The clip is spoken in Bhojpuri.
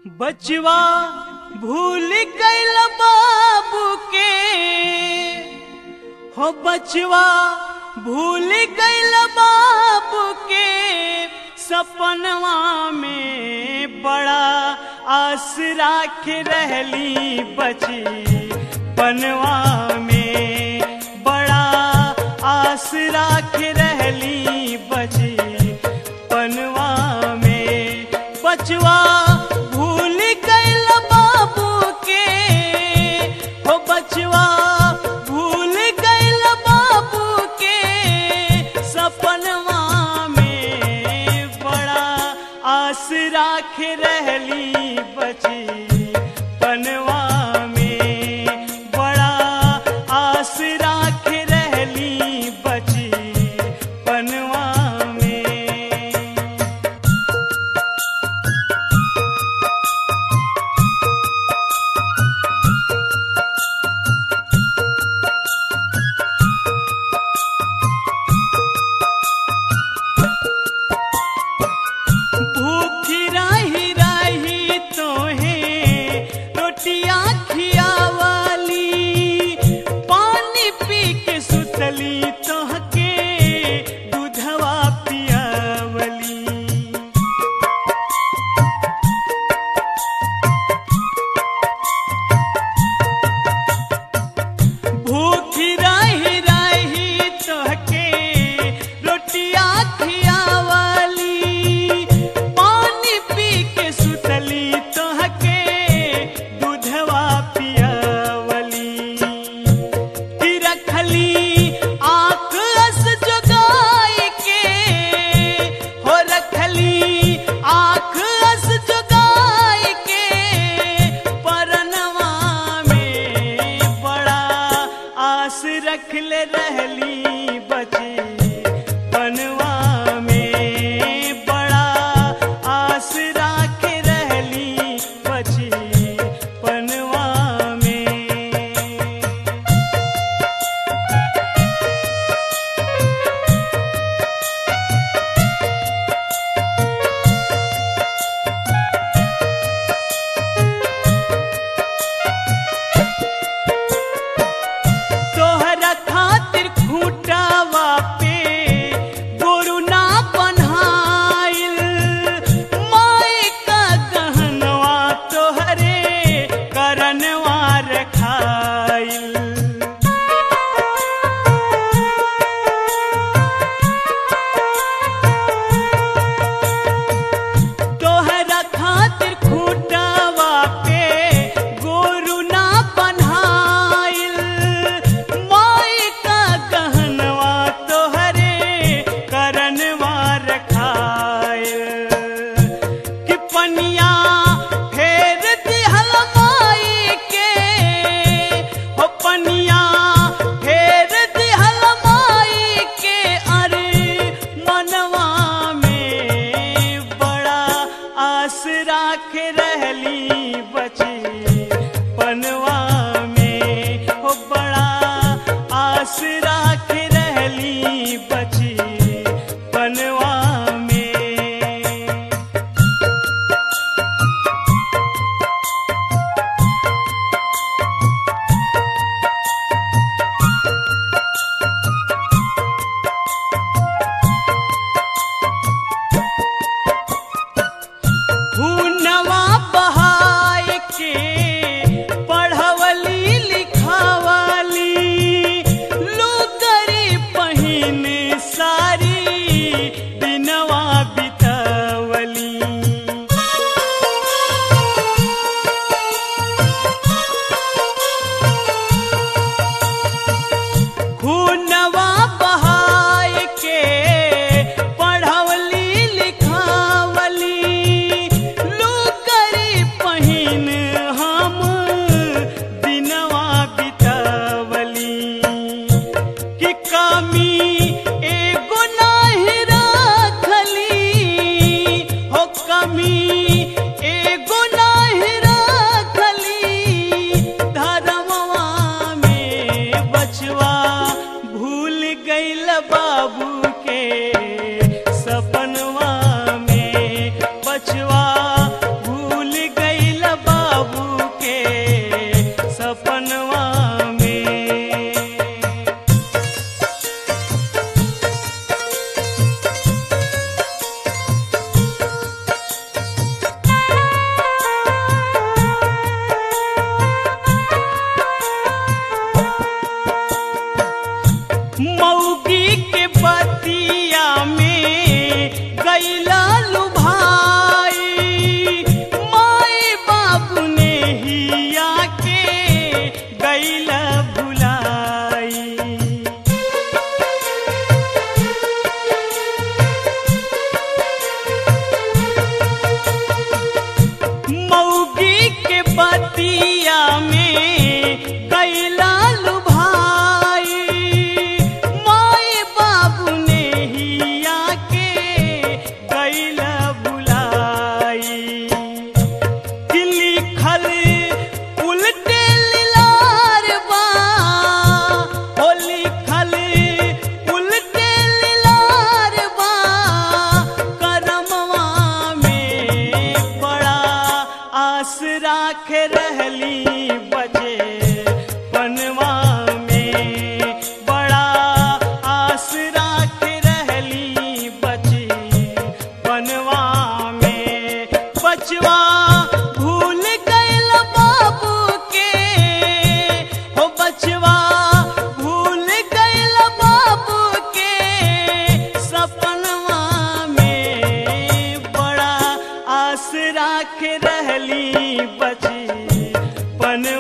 बचवा भूल गईल बाबू के हो बचवा भूल गईल बाबू के सपनवा में बड़ा आस राख रहली बची पनवा में बड़ा आस राख रहली बची पनवा में बचवा भूल गईल बाबू के हो बचवा भूल गईल बाबू के सपनवा में बड़ा आस राख रहली बची पनवा में बड़ा आस राख रहली बची पनवा में भूखी रही रही तोहे रोटियां खियावाली पानी पी के सुतली तोहके दूधवा पियावली भूखी रही रही तोहके रोटिया खियावाली पानी पी के सुतली तोहके दूधवा पियावली कि रखली आँख अस जुगाई के हो रखली आँख अस जुगाई के परनवा में बड़ा आस रखले रहली बची पनवा में बड़ा आस राख रहली बची पनवा में तोहरा खातिर खूंटावा पे गोरु ना बन्हाइल माई का गहनवा तोहरे करनवा रखाइल तोहरा खातिर खूंटावा पे गोरु ना बन्हाइल माई का गहनवा तोहरे करनवा रखाइल कि पनिया फेर दिहल माई के हो पनिया फेर दिहल माई के अरे मनवा में बड़ा आस राख रहली बची पनवा में हो बड़ा आस राख रहली बची पनवा में हुनवा बहाय के लिखल उल्टे लीलार बा हो लिखल उल्टे लीलार बा करमवा में बड़ा आस राख रहली बजे पनवा में बड़ा आस राख रहली बचे पनवा में बचवा भूल गइल बाबू के हो बचवा भूल गइल बाबू के सपनवा में बड़ा आस राख रहली बची पन